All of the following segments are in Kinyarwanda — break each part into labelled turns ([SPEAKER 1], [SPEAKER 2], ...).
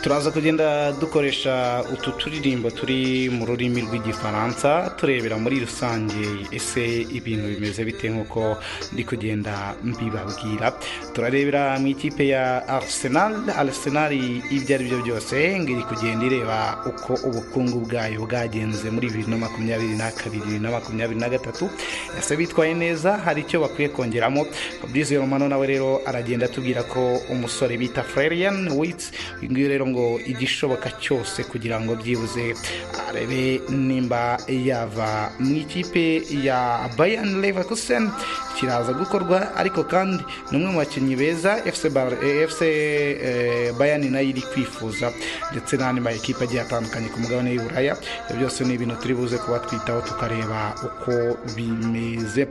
[SPEAKER 1] turaza kugenda dukoresha utu turirimbo turi mu rurimi rw'igifaransa turebera muri rusange ese ibintu bimeze bite nk'uko ndi kugenda mbibabwira turarebera mu ikipe ya arsenal arsenal ibyo ari byo byose ngo iri kugenda ireba uko ubukungu bwayo bwagenze muri bibiri na makumyabiri na kabiri bibiri na makumyabiri na gatatu ese bitwaye neza hari icyo bakwiye kongeramo fabrice romano nawe rero aragenda atubwira ko umusore bita frerian witsi uyu nguyu rero ngo igishoboka cyose kugira ngo byibuze arebe nimba yava mu ikipe ya bayan leverkusen kiraza gukorwa ariko kandi ni umwe mu bakinnyi beza fc bayan nayo iri kwifuza ndetse n'andi ma ekipe agiye atandukanye ku mugabane w'i buraya ibyo byose ni ibintu turi buze kuba twitaho tukareba uko bimeze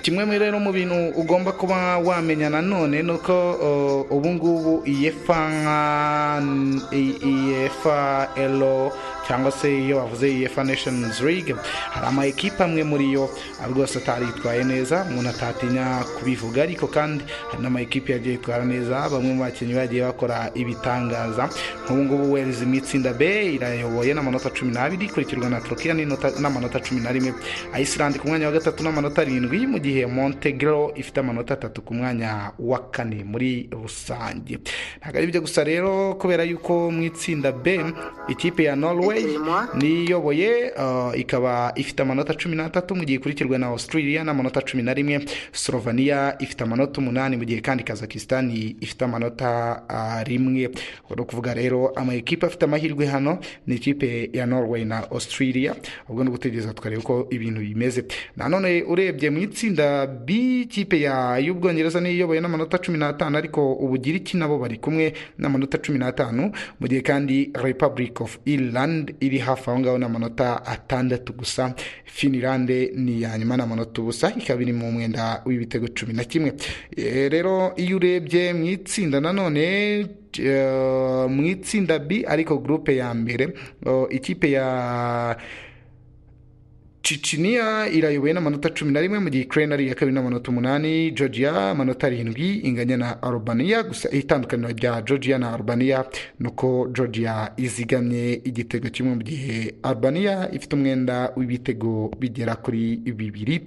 [SPEAKER 1] kimwe muri rero mu bintu ugomba kuba wamenya nanone ni uko ubu ngubu iyefa nka iyefa ero cyangwa se iyo bavuze iyefa neshonizi ligue hari ama ekipa amwe muri yo rwose ataritwaye neza umuntu atatinya kubivuga ariko kandi hari n'ama ekipa yagiye yitwara neza bamwe mu bakinnyi bagiye bakora ibitangaza nk'ubu ngubu werezi mu itsinda b irayoboye n'amanota cumi n'abiri ikurikirwa na turukiya n'amanota cumi na rimwe ayisilandi ku mwanya wa gatatu n'amanota arindwi mu gihe montegro ifite amanota atatu ku mwanya wa kane muri rusange ntabwo ari ibyo gusa rero kubera yuko mu itsinda b ikipe ya norway niyoboye ikaba ifite amanota cumi n'atatu mu gihe ikurikirwa na australia n'amanota cumi na rimwe slovenia ifite amanota umunani mu gihe kandi kazakistan ifite amanota rimwe ni ukuvuga rero amakipe afite amahirwe hano ni ikipe ya norway na australia ubwo ni ugutegereza tukareba uko ibintu bimeze nanone urebye mu itsinda b'ikipe y'ubwongereza niyo iyobowe n'amanota cumi n'atanu ariko ubugiriki nabo bari kumwe n'amanota cumi n'atanu mu gihe kandi repubulika ofu irilandi iri hafi aho ngaho n'amanota atandatu gusa finilande ni iya nyuma n'amanota ubusa ikaba iri mu mwenda w'ibitego cumi na kimwe rero iyo urebye mu itsinda nanone mu itsinda b ariko gurupe ya mbere ikipe ya ciciniya irayoboye n'amanota cumi na rimwe mu gihe ikirere ari iya kabiri n'amanota umunani georgia amanota arindwi inganya na arubaniya gusa itandukaniro rya georgia na arubaniya ni uko georgia izigamye igitego kimwe mu gihe arubaniya ifite umwenda w'ibitego bigera kuri bibiri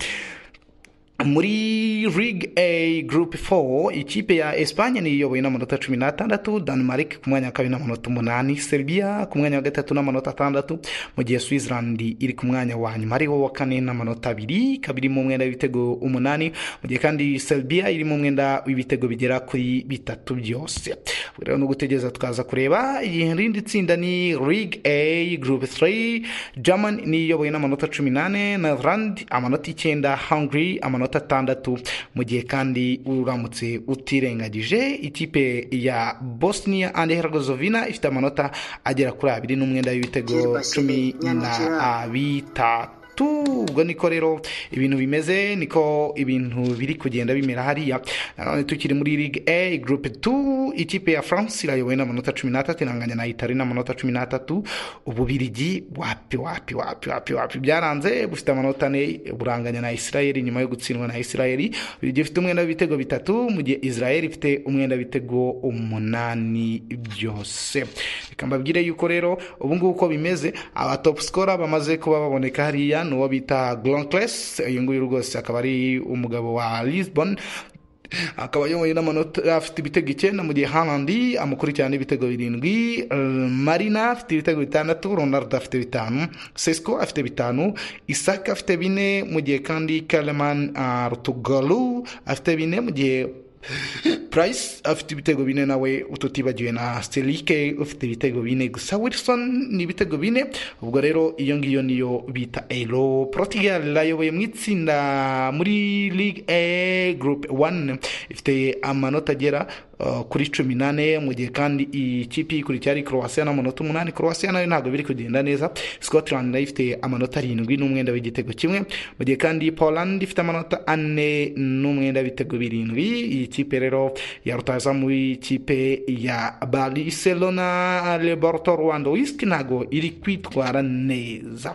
[SPEAKER 1] muri rig a group 4 ikipe ya espanye niyo iyobowe n'amanota cumi n'atandatu denmark ku mwanya wa kabiri n'amanota umunani serbia ku mwanya wa gatatu n'amanota atandatu mu gihe switzerland iri ku mwanya wa nyuma ariho wa kane n'amanota abiri ikaba iri mu mwenda w'ibitego umunani mu gihe kandi serbia iri mu mwenda w'ibitego bigera kuri bitatu byose rero ni ugutegereza tukaza kureba irindi tsinda ni rig a group 3 german niyo iyobowe n'amanota cumi n'ane netherland amanota icyenda hungary amanota amanota atandatu mu gihe kandi uramutse utirengagije ikipe ya bosnia and herzegovina ifite amanota agera kuri abiri n'umwenda w'ibitego cumi na bitatu ubwo niko rero ibintu bimeze niko ibintu biri kugenda bimera hariya nanone tukiri muri ligue a groupe 2 ikipe ya france irayobowe n'amanota cumi n'atatu iranganya na itari n'amanota cumi n'atatu ububirigi wapi wapi wapi wapi wapi byaranze bufite amanota ane buranganya na israel nyuma yo gutsindwa na israel ububirigi ifite umwenda w'ibitego bitatu mu gihe israel ifite umwenda w'ibitego umunani byose reka mbabwire yuko rero ubu ngubu uko bimeze abatopu sikora bamaze kuba baboneka hariya ni uwo bita goronkeresi uyu nguyu rwose akaba ari umugabo wa lisbon akaba ayoboye n'amanota afite ibitego icyenda mu gihe hanandi amukurikirana n'ibitego birindwi marina afite ibitego bitandatu ronald afite bitanu sesco afite bitanu isaka afite bine mu gihe kandi kareman rutugaru afite bine mu gihe purayisi afite ibitego bine nawe ututibagiwe na serike ufite ibitego bine gusa wilson ni ibitego bine ubwo rero iyo ngiyo niyo bita ero porotigali irayoboye mu itsinda muri ligue e gurupe wani ifite amanota agera kuri cumi n'ane mu gihe kandi ikipe ikurikira ari croatia n'amanota umunani croatia nayo ntabwo biri kugenda neza scotland nayo ifite amanota arindwi n'umwenda w'igitego kimwe mu gihe kandi poland ifite amanota ane n'umwenda w'ibitego birindwi iyi kipe rero yarutaza mu ikipe ya barcelona laboratoire rwanda wisiki ntabwo iri kwitwara neza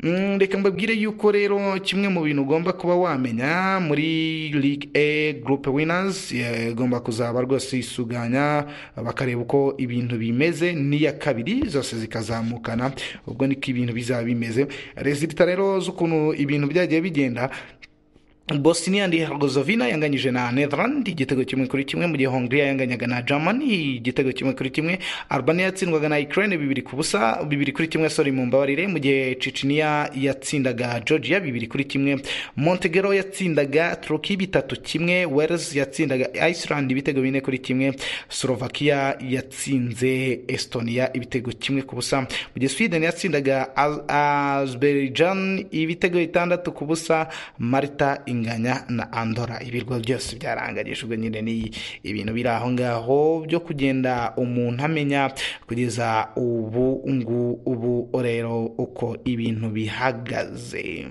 [SPEAKER 1] Mm, reka mbabwire yuko rero kimwe mu bintu ugomba kuba wamenya muri League A Group Winners eh, igomba kuzaba rwose isuganya bakareba uko ibintu bimeze n'iya kabiri zose zikazamukana ubwo niko ibintu bizaba bimeze resulta rero z'ukuntu ibintu byagiye bigenda Bosnia and Herzegovina yanganyije na Netherland igitego kimwe kuri kimwe mu gihe Hungary yanganyaga na Germany igitego kimwe kuri kimwe Albania yatsindwaga na Ukraine bibiri ku busa bibiri kuri kimwe sorry mu mbabarire mu gihe Chechnya yatsindaga Georgia bibiri kuri kimwe Montenegro yatsindaga Turkey bitatu kimwe Wales yatsindaga Iceland ibitego bine kuri kimwe Slovakia yatsinze Estonia ibitego kimwe ku busa mu gihe Sweden yatsindaga Az- Azerbaijan ibitego bitandatu ku busa Malta inganya na Andorra ibirwa byose byaranganyije ubwo nyine ni ibintu biri aho ngaho byo kugenda umuntu amenya kugeza ubu ngu- ubu rero uko ibintu bihagaze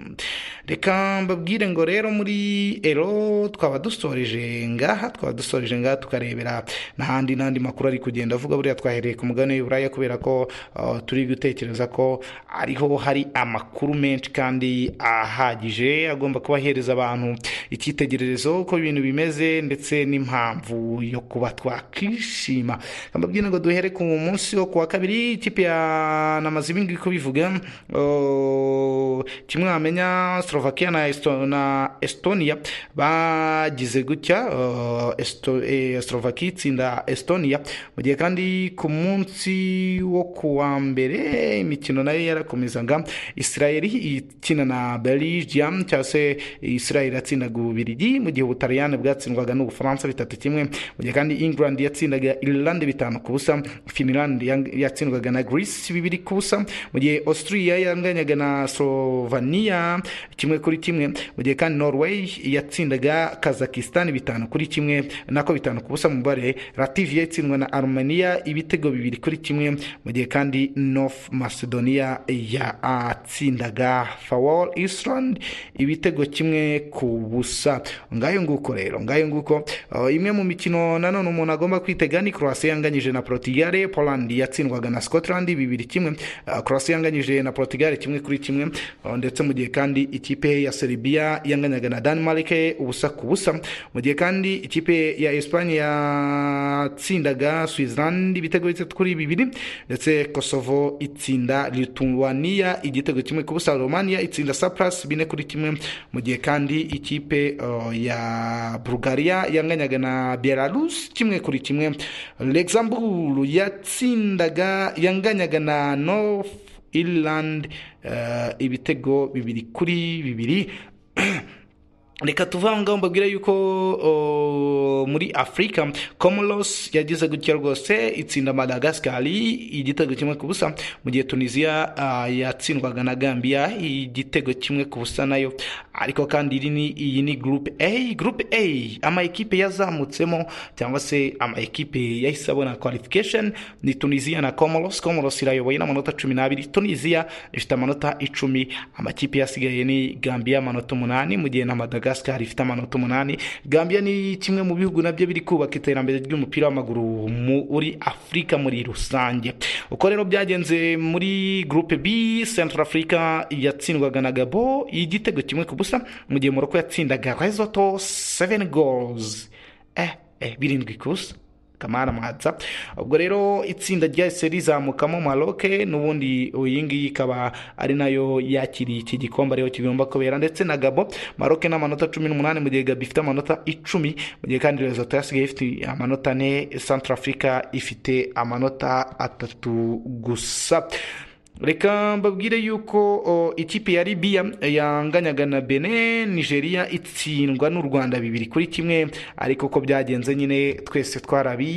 [SPEAKER 1] reka mbabwire ngo rero muri ero twaba dusoreje ngaha twaba dusoreje ngaha tukarebera n'ahandi n'andi makuru ari kugenda avuga buriya twahereye ku mugabane w'Iburaya kubera ko uh, turi gutekereza ko ariho hari amakuru menshi kandi ahagije agomba kuba ahereza abantu icyitegererezo uko ibintu bimeze ndetse n'impamvu yo kuba twakishima mbabwira ngo duhere ku munsi wo kuwa kabiri ikipe ya namaze ibingibi ko bivuga uh, kimwe wamenya Slovakia na, Esto na Estonia bagize gutya uh, Esto eh, Slovakia itsinda Estonia mu gihe kandi ku munsi wo kuwa mbere imikino nayo yarakomezaga Israel ikina na Belgium cyangwa se Israel yatsindaga Ububirigi mu gihe Ubutaliyani bwatsindwaga n'Ubufaransa bitatu kimwe mu gihe kandi England yatsindaga Ireland bitanu ku busa Finland yang- yatsindwaga na Greece bibiri ku busa mu gihe Austria yanganyaga na Slovenia kimwe kuri kimwe mu gihe kandi Norway yatsindaga Kazakhstan bitanu kuri kimwe nako bitanu ku busa mu mubare Latvia itsindwa na Armenia ibitego bibiri kuri kimwe mu gihe kandi North Macedonia yatsindaga Faroe Island ibitego kimwe ku busa ngayo nguko rero ngayo nguko Uh, imwe mu mikino nanone umuntu agomba kwitega ni Croatia yanganyije na Portugal Poland yatsindwaga na Scotland bibiri kimwe Uh, Croatia yanganyije na Portugal kimwe kuri kimwe Uh, ndetse mu gihe kandi ikipe ya Serbia yanganyaga na Denmark ubusa ku busa mu gihe kandi ikipe ya Espagne yatsindaga Switzerland ibitego bitatu kuri bibiri ndetse Kosovo itsinda Lithuania igitego kimwe ku busa Romania itsinda Cyprus bine kuri kimwe mu gihe kandi ikipe uh, ya Bulgaria yanganyaga na Belarus kimwe kuri kimwe Luxembourg yatsindaga yanganyaga na North Ireland uh, ibitego bibiri kuri bibiri reka tuve aho ngaho mbabwire yuko o, muri afurika comoros yagize gutya rwose itsinda madagascari igitego kimwe ku busa mu gihe tunisiya ah, yatsindwaga na gambia igitego kimwe ku busa nayo ariko kandi iri ni- iyi ni groupe a groupe a ama ekipe yazamutsemo cyangwa se ama ekipe yahise abona qualification ni tunisiya na comoros comoros irayoboye n'amanota cumi n'abiri tunisiya ifite amanota icumi amakipe yasigaye ni gambia amanota umunani mu gihe na madagascar ifite amanota umunani gambia ni kimwe mu bihugu nabyo biri kubaka iterambere ry'umupira w'amaguru muri afurika muri rusange uko rero byagenze muri groupe b central africa yatsindwaga na gabo igitego kimwe ku busa mu gihe moroko yatsindaga resoto 7 goals eh, eh birindwi ku busa kamara mwanza ubwo rero itsinda ryahise rizamukamo maroke n'ubundi iyi ngiyi ikaba ari nayo yakiriye iki gikombe ariho kigomba kubera ndetse na gabo maroke ni amanota cumi n'umunani mu gihe gabo ifite amanota icumi mu gihe kandi rezoto yasigaye ifite amanota ane central africa ifite amanota atatu gusa reka mbabwire yuko o, ikipe ya libiya yanganyaga na bene nigeria itsindwa n'u rwanda bibiri kuri kimwe ariko uko byagenze nyine twese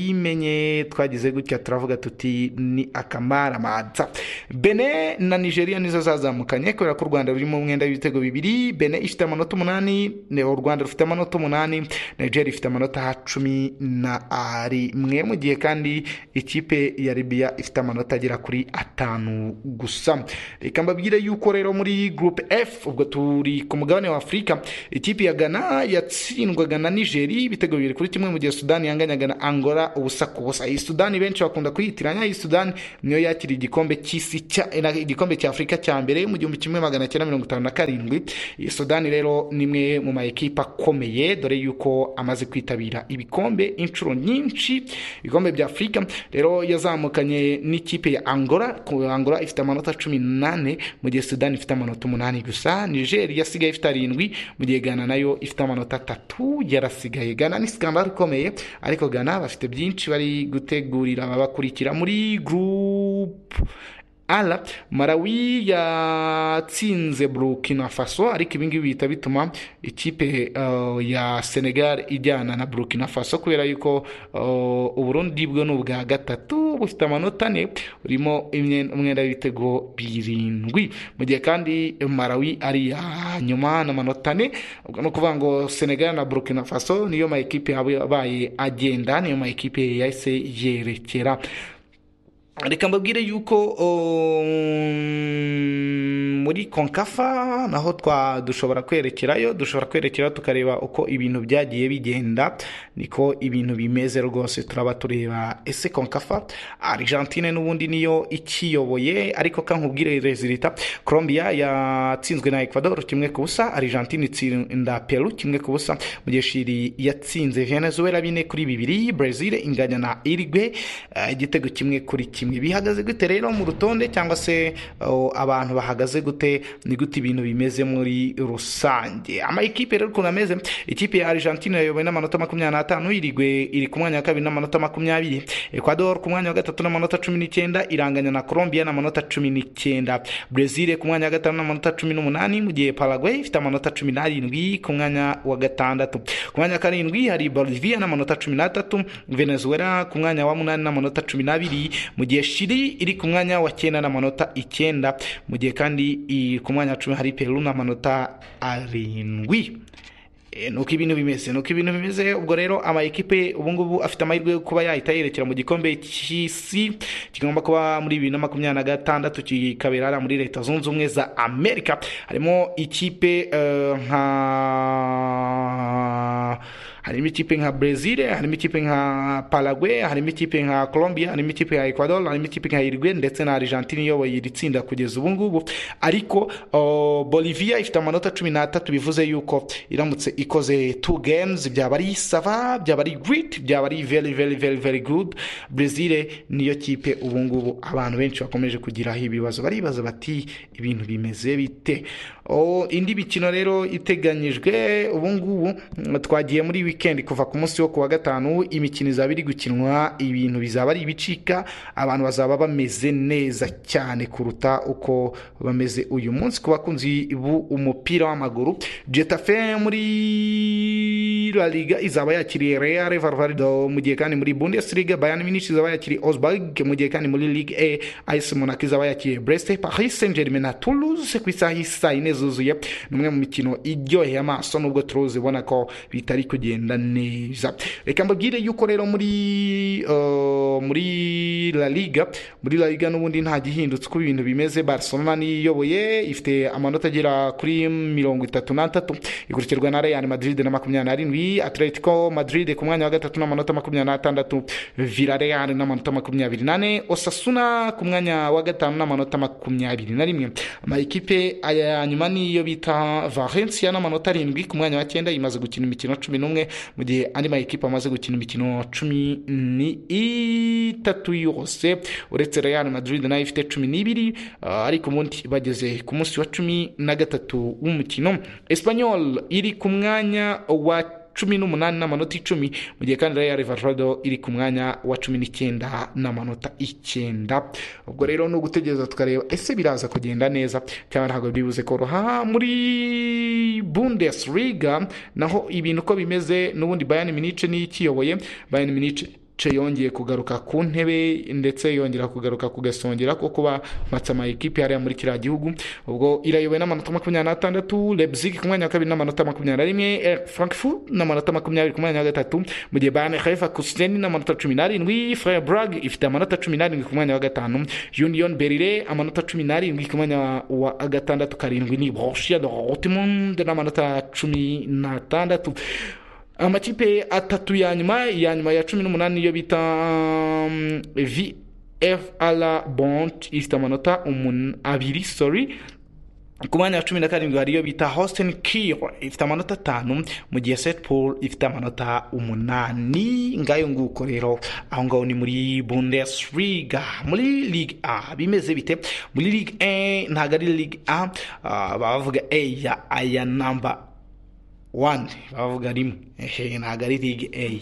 [SPEAKER 1] twarabimenye twagize gutya turavuga tuti ni akamaramaza bene na nigeria nizo zazamukanye kubera ko u rwanda rurimo umwenda w'ibitego bibiri bene ifite amanota umunani ne- u rwanda rufite amanota umunani nigeria ifite amanota cumi na arimwe mu gihe kandi ikipe ya libiya ifite amanota agera kuri atanu gusa reka mbabwire yuko rero muri groupe f ubwo turi ku mugabane wa afurika ikipe ya ghana yatsindwaga na nigeri ibitego bibiri kuri kimwe mu gihe sudani yanganyaga na angola ubusa ku busa iyi sudani benshi bakunda kuyitiranya iyi sudani niyo yakiriye igikombe cy'isi cya- na- igikombe cya afurika cya mbere mu gihumbi kimwe magana cyenda mirongo itanu na karindwi iyi sudani rero ni imwe mu ma ekipa akomeye dore yuko amaze kwitabira ibikombe inshuro nyinshi ibikombe bya afurika rero yazamukanye n'ikipe ya angola ku- angola ifite amanota cumi n'ane mu gihe sudani ifite amanota umunani gusa nigeri yasigaye ifite arindwi mu gihe ghana nayo ifite amanota atatu yarasigaye ghana ni skandal ikomeye ariko ghana bafite byinshi bari gutegurira ababakurikira muri group ala marawi yatsinze burkina faso ariko ibingibi bihita bituma ikipe uh, ya senegal ijyana na burkina faso kubera yuko uh, uburundi bwo ni ubwa gatatu bufite amanota ane burimo imye- umwenda w'ibitego birindwi mu gihe kandi marawi ari iya nyuma n'amanota ane ubwo ni ukuvuga ngo senegal na burkina faso niyo ma ekipe yabaye agenda niyo ma ekipe yahise yerekera reka mbabwire yuko um, muri konkafa naho twa dushobora kwerekerayo dushobora kwerekera tukareba uko ibintu byagiye bigenda niko ibintu bimeze rwose turaba tureba ese konkafa argentine n'ubundi niyo ikiyoboye ariko kankubwire rezilita colombia yatsinzwe na ecuador kimwe ku busa argentine itsinda peru kimwe ku busa mu gihe shiri yatsinze venezuela bine kuri bibiri brazil inganya na irigwe eh, igitego kimwe kuri kimwe bihagaze gute rero mu rutonde cyangwa se oh, abantu bahagaze gute ni gute ibintu bimeze muri rusange amakipe rero ukuntu ameze ikipe ya argentine yayobowe n'amanota makumyabiri n'atanu irigwe iri ku mwanya wa kabiri n'amanota makumyabiri ecuador ku mwanya wa gatatu n'amanota cumi n'icyenda iranganya na colombia n'amanota cumi n'icyenda brezil ku mwanya wa gatanu n'amanota cumi n'umunani mu gihe paraguay ifite amanota cumi n'arindwi ku mwanya wa gatandatu ku mwanya wa karindwi hari bolivia n'amanota cumi n'atatu venezuela ku mwanya wa munani n'amanota cumi n'abiri mu gihe shiri iri ku mwanya wa cyenda n'amanota icyenda mu gihe kandi i- ku mwanya wa cumi hari peru n'amanota arindwi Eh, nuko ibintu bimeze nuko ibintu bimeze ubwo rero ama ekipe ubungubu afite amahirwe yo kuba yahita yerekera mu gikombe cy'isi kigomba kuba muri bibiri na makumyabiri na gatandatu kikabera hariya muri leta zunze ubumwe za amerika harimo ikipe eh, nka harimo ikipe nka brezil harimo ikipe nka paraguay harimo ikipe nka colombia harimo ikipe ya ecuador harimo ikipe nka irigwe ndetse na argentine iyoboye iri tsinda kugeza ubu ngubu ariko o, bolivia ifite amanota cumi n'atatu bivuze yuko iramutse ikoze two games byaba ari sava byaba ari great byaba ari very very very very good brezil niyo kipe ubu ngubu abantu benshi bakomeje kugiraho ibibazo baribaza bati ibintu bimeze bite o, indi mikino rero iteganyijwe ubu ngubu mm, twagiye muri weekend kuva ku munsi wo kuwa gatanu imikino izaba iri gukinwa ibintu bizaba ari ibicika abantu bazaba bameze neza cyane kuruta uko bameze uyu munsi ku bakunzi b'umupira w'amaguru jetafe muri La Liga izaba yakiriye Real Valladolid mu gihe kandi muri Bundesliga Bayern Munich izaba yakiriye Augsburg mu gihe kandi muri Ligue A AS Monaco izaba yakiriye Brest Paris Saint-Germain na Toulouse ku isaha isa ine zuzuye ni umwe mu mikino iryoheye amaso nubwo turuzi ubona ko bitari kugenda neza reka mbabwire yuko rero muri eh, muri La Liga muri La Liga n'ubundi nta gihindutse uko ibintu bimeze Barcelona niyoboye ifite amanota agera kuri mirongo itatu n'atatu ikurikirwa na Real Madrid na makumyabiri n'arindwi Atletico Madrid ku mwanya wa gatatu n'amanota makumyabiri n'atandatu Villarreal n'amanota makumyabiri n'ane Osasuna ku mwanya wa gatanu n'amanota makumyabiri na rimwe amakipe aya nyuma niyo bita Valencia n'amanota arindwi ku mwanya wa cyenda imaze gukina imikino cumi n'umwe mu gihe andi makipe amaze gukina imikino cumi n'itatu yose uretse Real Madrid nayo ifite cumi n'ibiri ah, ariko ubundi bageze ku munsi wa cumi na gatatu w'umukino Espanyol iri ku mwanya wa cumi n'umunani n'amanota icumi mu gihe kandi Real Valladolid iri ku mwanya wa cumi n'icyenda n'amanota icyenda ubwo rero ni ugutegereza tukareba ese biraza kugenda neza cyangwa ntabwo byibuze koroha muri Bundesliga naho ibintu uko bimeze n'ubundi Bayern Munich niyo ikiyoboye Bayern Munich ce yongeye kugaruka ku ntebe ndetse yongera kugaruka kugasongera ko kuba matsama ikipe yari muri kiriya gihugu ubwo irayobowe n'amanota makumyabiri n'atandatu lebzig ku mwanya wa kabiri n'amanota makumyabiri na rimwe frankfurt n'amanota makumyabiri ku mwanya wa gatatu mu gihe bane haifa kuseni n'amanota cumi n'arindwi freya brag ifite amanota cumi n'arindwi ku mwanya wa gatanu union berire amanota cumi n'arindwi ku mwanya wa gatandatu karindwi ni borussia dortmund n'amanota cumi n'atandatu amakipe atatu ya nyuma ya nyuma ya cumi n'umunani niyo bita um, vfr bont ifite amanota abiri sorry ku mwanya wa cumi na karindwi hari iyo bita hostin kir ifite amanota atanu mu gihe setpol ifite amanota umunani ngayo nguko rero aho ngaho ni muri bundesliga muri ligue a bimeze bite muri ligue a ntabwo ari ligue a uh, bavuga a ya aya namba wani bavuga rimwe ehe ntabwo ari ligue a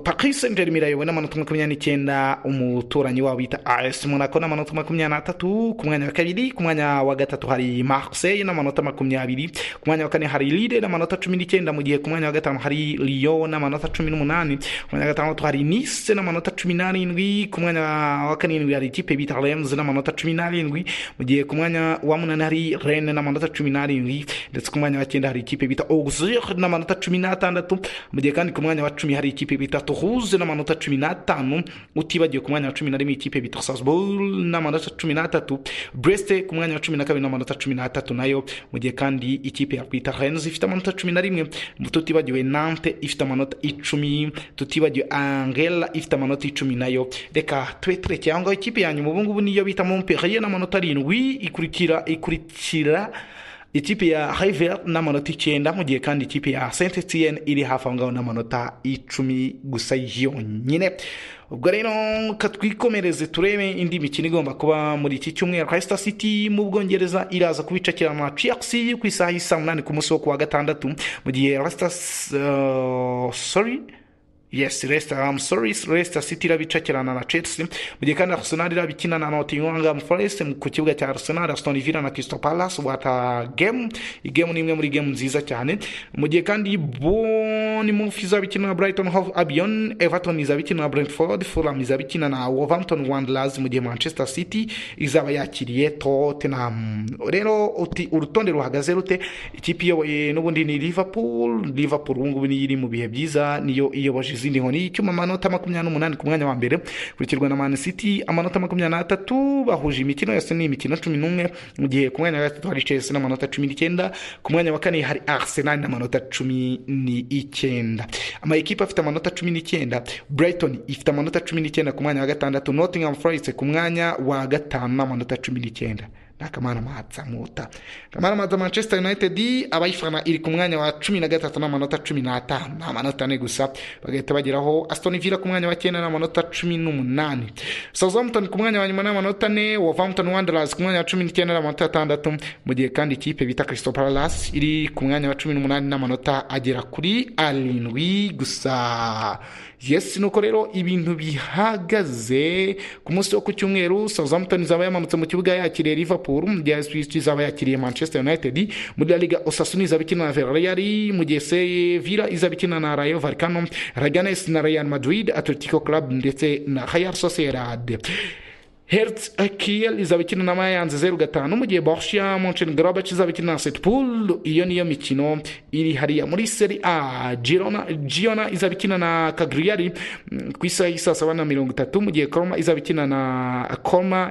[SPEAKER 1] paris saint germain irayobowe n'amanota makumyabiri n'icyenda umuturanyi wabo bita as monaco n'amanota makumyabiri n'atatu ku mwanya wa kabiri ku mwanya wa gatatu hari marseille n'amanota makumyabiri ku mwanya wa kane hari lille n'amanota cumi n'icyenda mu gihe ku mwanya wa gatanu hari lyon n'amanota cumi n'umunani ku mwanya wa gatandatu hari nice n'amanota cumi n'arindwi ku mwanya wa karindwi hari ikipe bita rems n'amanota cumi n'arindwi mu gihe ku mwanya wa munani hari rene n'amanota cumi n'arindwi ndetse ku mwanya wa cyenda hari ikipe bita auxerre n'amanota cumi n'atandatu mu gihe kandi ku mwanya wa cumi hari ikipe bita tuhuze n'amanota cumi n'atanu utibagiwe ku mwanya wa cumi na rimwe ikipe bita sasbol n'amanota cumi n'atatu breste ku mwanya wa cumi na kabiri n'amanota cumi n'atatu nayo mu gihe kandi ikipe ya bita renz ifite amanota cumi na rimwe tutibagiwe nante ifite amanota icumi tutibagiwe angela ifite amanota icumi nayo reka tube turekeye aho ngaho ikipe ya nyuma ubungubu niyo bita momperiye n'amanota arindwi ikurikira ikurikira ikipe ya River n'amanota icyenda mu gihe kandi ikipe ya Saint Etienne iri hafi aho ngaho n'amanota icumi gusa yonyine ubwo rero katwikomereze turebe indi mikino igomba kuba muri iki cyumweru Leicester City mu Bwongereza iraza kubicakira na Chelsea ku isaha y'isa munani ku munsi wo kuwa gatandatu mu gihe Leicester uh, sorry yes Leicester I'm sorry Leicester City irabicakirana na Chelsea mu gihe kandi Arsenal irabikina na Nottingham Forest ku kibuga cya Arsenal Aston Villa na Crystal Palace wata game igame ni imwe muri game nziza cyane mu gihe kandi Bournemouth izabikina na Brighton Hove Albion Everton izabikina na Brentford Fulham izabikina na Wolverhampton Wanderers mu gihe Manchester City izaba yakiriye Tottenham rero uti urutonde ruhagaze rute ikipe iyoboye n'ubundi ni Liverpool Liverpool ubu ngubu niyo iri mu bihe byiza niyo iyoboje izindi nkoni icyuma amanota makumyabiri n'umunani ku mwanya wa mbere ukurikirwa na mani city amanota makumyabiri n'atatu bahuje imikino yose ni imikino cumi n'umwe mu gihe ku mwanya wa gatatu hari chelsea n'amanota cumi n'icyenda ku mwanya wa kane hari arsenal n'amanota cumi n'icyenda amayikipe afite amanota cumi n'icyenda brighton ifite amanota cumi n'icyenda ku mwanya wa gatandatu nottingham forest ku mwanya wa gatanu n'amanota cumi n'icyenda nakamana matsamuta kamana matsa manchester united abayifana iri ku mwanya wa cumi na gatatu n'amanota cumi n'atanu amanota ane gusa bagahita bageraho aston villa ku mwanya wa cyenda n'amanota cumi n'umunani southampton ku mwanya wa nyuma n'amanota ane wolverhampton wanderers ku mwanya wa cumi n'icyenda n'amanota atandatu mu gihe kandi ikipe bita crystal palace iri ku mwanya wa cumi n'umunani n'amanota agera kuri arindwi gusa yes nuko rero ibintu bihagaze ku munsi wo ku cyumweru southampton izaba yamanutse mu kibuga yakiriye liverpool mu gihe swift izaba yakiriye manchester united muri la liga osasuna izaba ikina na villarreal mu gihe sevilla izaba ikina na rayo valcano raganes na real madrid atletico club ndetse na real sociedad hertz kiel izaba ikina na mayanze zeru gatanu mu gihe borussia monchengladbach izaba ikina na setpool iyo niyo mikino iri hariya muri seri a girona giona izaba ikina na kagriyari ku isaha y'i saa saba na mirongo itatu mu gihe koroma izaba ikina na koroma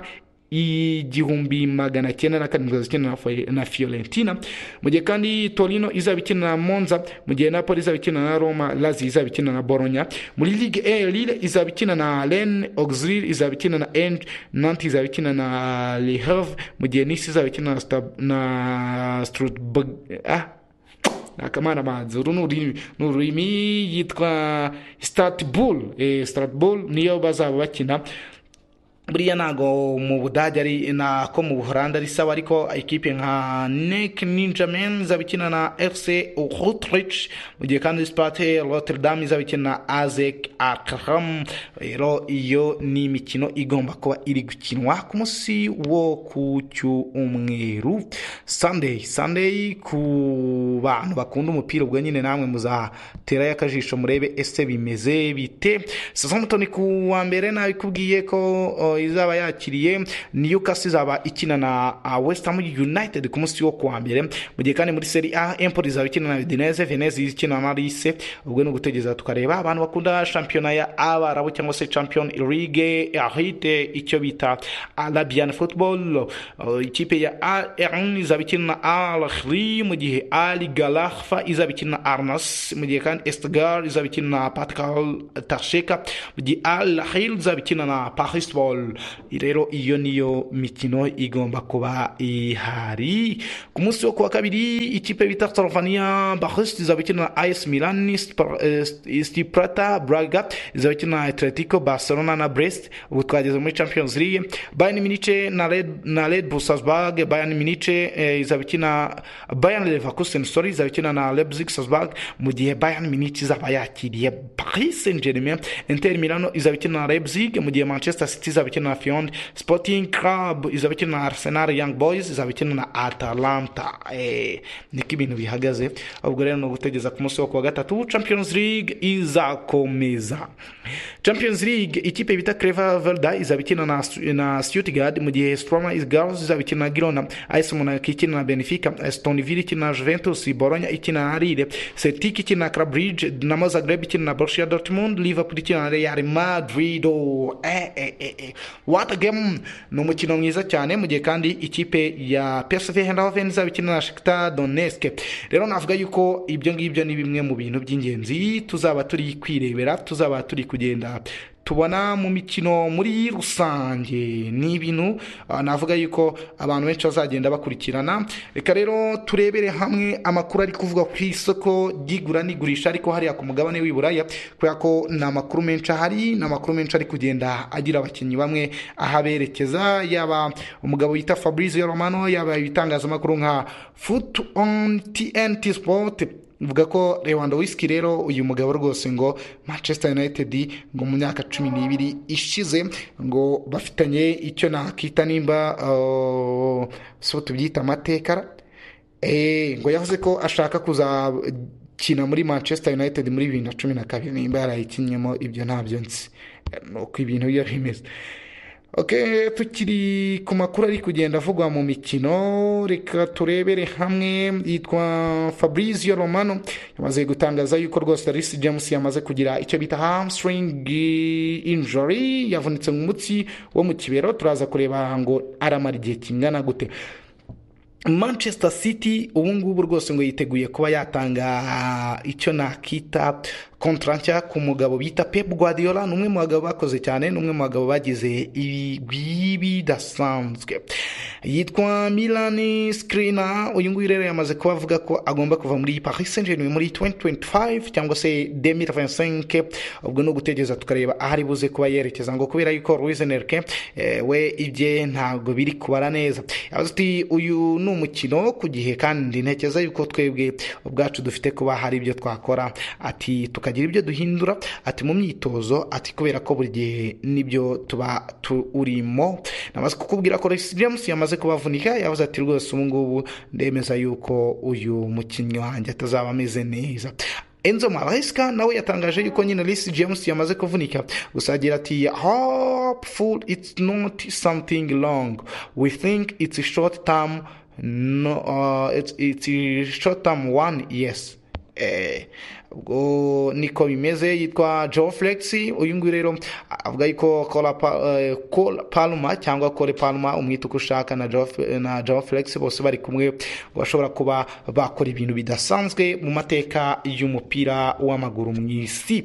[SPEAKER 1] igihumbi magana cyenda na karindwi zikina na fiorentina mu gihe kandi torino izaba ikina na monza mu gihe napoli izaba ikina na roma lazi izaba ikina na boronya muri ligue e lille izaba ikina na ren auxil izaba ikina na eng nanti izaba ikina na le havre mu gihe nisi izaba ikina na strutburg ah nakamana manzi uru ni ururimi yitwa statbul statbul niyo bazaba bakina buriya ntago mu budage ari nako mu buholanda ari sawa ariko ikipe nka nek ninja men izaba ikina na fc rutrich mu gihe kandi spate rotterdam izaba ikina na azek akram rero iyo ni imikino igomba kuba iri gukinwa ku munsi wo ku cyumweru sunday sunday ku bantu bakunda umupira ubwo nyine namwe muzaterayo akajisho murebe ese bimeze bite sasamutoni ku wa mbere nabikubwiye ko izaba yakiriye newcastle izaba ikina na west ham united ku munsi wo kuwa mbere mu gihe kandi muri seri a empoli izaba ikina na udineze veneze ikina na rise ubwo ni ugutegereza tukareba abantu bakunda shampiyona ya abarabu cyangwa se champion ligue ahite icyo bita arabian football ikipe ya arn izaba ikina na alhri mu gihe ali galafa izaba ikina na arnas mu gihe kandi estegar izaba ikina na pascal tasheka mu gihe alhil izaba ikina na paris rero iyo niyo mikino igomba kuba ihari ku munsi wo kuwa kabiri ikipe bita tarovaniya bahosite izaba ikina na ayesi milani sitipurata buraga izaba ikina na atletico barcelona na brest ubu twageze muri champions league bayani minice na red busasbag bayani minice izaba ikina bayani levakusen sori izaba ikina na lebzig sasbag mu gihe bayani minice izaba yakiriye paris saint germain inter milano izaba ikina na lebzig mu gihe manchester city izaba ikina na fiond sporting club izaba ikina na arsenal young boys izaba ikina na atalanta niko ibintu bihagaze ubwo rero ni ugutegereza ku munsi wo kuwa gatatu champions league izakomeza champions league ikipe bita creva verda izaba ikina na, na stuttgart mu gihe stroma girls izaba ikina na girona as monaco ikina na benfica aston villa ikina na juventus bologna ikina na lille celtic ikina na clubridge dinamo zagreb ikina na borussia dortmund liverpool ikina na real madrid oh, eh, eh, eh. wata gemu ni umukino mwiza cyane mu gihe kandi ikipe ya psv hendahoven izaba ikina na shikita doneske rero navuga yuko ibyo ngibyo ni bimwe mu bintu by'ingenzi tuzaba turi kwirebera tuzaba turi kugenda tubona mu mikino muri rusange ni ibintu navuga yuko abantu benshi bazagenda bakurikirana reka rero turebere hamwe amakuru ari kuvugwa ku isoko ry'igura n'igurisha ariko hariya ku mugabane w'i buraya kubera ko ni amakuru menshi ahari ni amakuru menshi ari kugenda agira abakinnyi bamwe ahaberekeza yaba umugabo wita fabrizio romano yaba ibitangazamakuru nka futu on tnt sport uvuga ko Lewandowski rero uyu mugabo rwose ngo manchester united ngo mu myaka cumi n'ibiri ishize ngo bafitanye icyo nakita nimba so tubyita amateka ngo yavuze ko ashaka kuzakina muri manchester united muri bibiri na cumi na kabiri nimba yarayikinyemo ibyo ntabyo nzi ni uko ibintu biba bimeze ok tukiri ku makuru ari kugenda avugwa mu mikino reka turebere hamwe yitwa fabrizio romano yamaze gutangaza yuko rwose darisi james yamaze kugira icyo bita hamstring injury yavunitse mu mutsi wo mu kibero turaza kureba ngo aramara igihe kingana gute manchester city ubu ngubu rwose ngo yiteguye kuba yatanga icyo nakita kontra nshya ku mugabo bita pep guardiola ni umwe mu bagabo bakoze cyane ni umwe mu bagabo bagize ibigwi bidasanzwe yitwa milani skrina uyu nguyu rero yamaze kuba avuga ko agomba kuva muri paris saint germain muri 2025 cyangwa se 2025 ubwo ni ugutegereza tukareba aho ari buze kuba yerekeza ngo kubera yuko louis nerke we ibye ntabwo biri kubara neza yavuze ati uyu ni umukino ku gihe kandi ntekereza yuko twebwe ubwacu dufite kuba hari ibyo twakora ati tukagira ibyo duhindura ati mu myitozo ati kubera ko buri gihe nibyo tuba turimo namaze kukubwira ko Rex James yamaze kubavunika yavuze ati rwose ubu ngubu ndemeza yuko uyu mukinnyi wanjye atazaba ameze neza Enzo Maresca nawe yatangaje yuko nyine Reece James yamaze kuvunika gusa agira ati hopeful it's not something long we think it's a short term no uh, it's, it's a short term one yes eh, ubwo niko bimeze yitwa joe flex uyu nguyu rero avuga yuko kora paluma cyangwa kore paluma umwita uko ushaka na joe flex bose bari kumwe bashobora kuba bakora ibintu bidasanzwe mu mateka y'umupira w'amaguru mu isi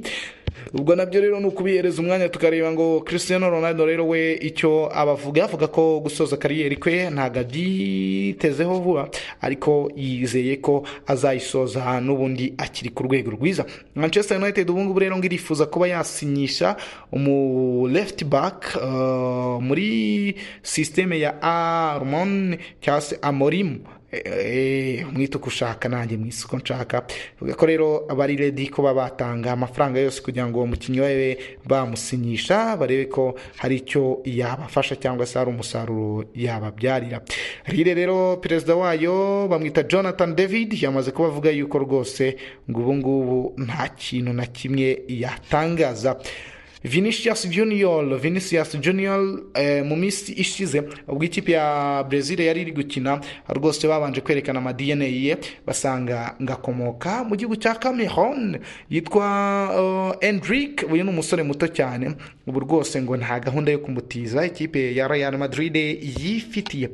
[SPEAKER 1] ubwo nabyo rero ni ukubihereza umwanya tukareba ngo christian ronaldo rero we icyo abavuga avuga ko gusoza kariyeri kwe ntabwo abyitezeho vuba ariko yizeye ko azayisoza n'ubundi akiri ku rwego rwiza manchester united ubu ngubu rero ngo irifuza kuba yasinyisha umu left back uh, muri sisiteme ya armon cyangwa se amorimu mwite uko ushaka nanjye mu isoko nshaka bivuga ko rero abari redi ko baba batanga amafaranga yose kugira ngo uwo mukinnyi we bamusinyisha barebe ko hari icyo yabafasha cyangwa se hari umusaruro yababyarira rire rero perezida wayo bamwita jonathan david yamaze kuba avuga yuko rwose ngo ubu ngubu nta kintu na kimwe yatangaza vinicius junior vinicius junior eh, mu minsi ishize ubwo ikipe ya brezil yari iri gukina rwose babanje kwerekana ama dna ye basanga ngakomoka mu gihugu cya cameroon yitwa uh, endrick uyu ni umusore muto cyane ubu rwose ngo nta gahunda yo kumutiza ikipe ya real madrid yifitiye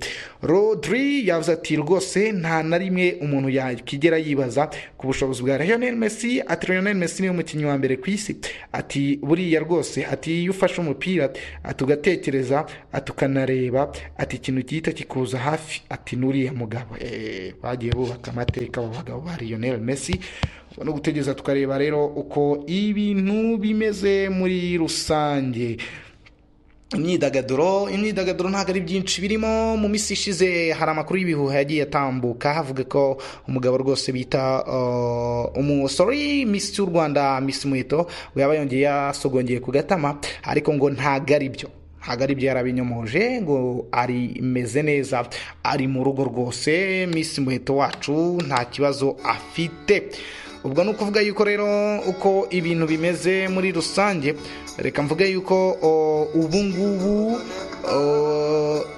[SPEAKER 1] rodri yavuze ati rwose nta na rimwe umuntu yakigera yibaza ku bushobozi bwa lionel messi ati lionel messi niwe mukinnyi wa mbere ku isi ati buriya rwose rwose ati iyo ufashe umupira ati ugatekereza ati ukanareba ati ikintu gihita kikuza hafi ati n'uriya mugabo bagiye bubaka amateka abo bagabo ba lionel messi no gutegereza tukareba rero uko ibintu bimeze muri rusange imyidagaduro imyidagaduro ntabwo ari byinshi birimo mu minsi ishize hari amakuru y'ibihuha yagiye atambuka havuga ko umugabo rwose bita umusore misi y'u rwanda misi muheto yaba yongeye yasogongeye ku gatama ariko ngo ntabwo ari byo ntabwo ari byo yarabinyomoje ngo arimeze neza ari mu rugo rwose misi muheto wacu nta kibazo afite ubwo ni ukuvuga yuko rero uko ibintu bimeze muri rusange reka mvuge yuko ubu ngubu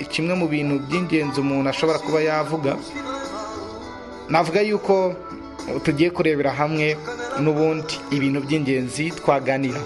[SPEAKER 1] kimwe mu bintu by'ingenzi umuntu ashobora kuba yavuga navuga yuko tugiye kurebera hamwe n'ubundi ibintu by'ingenzi twaganira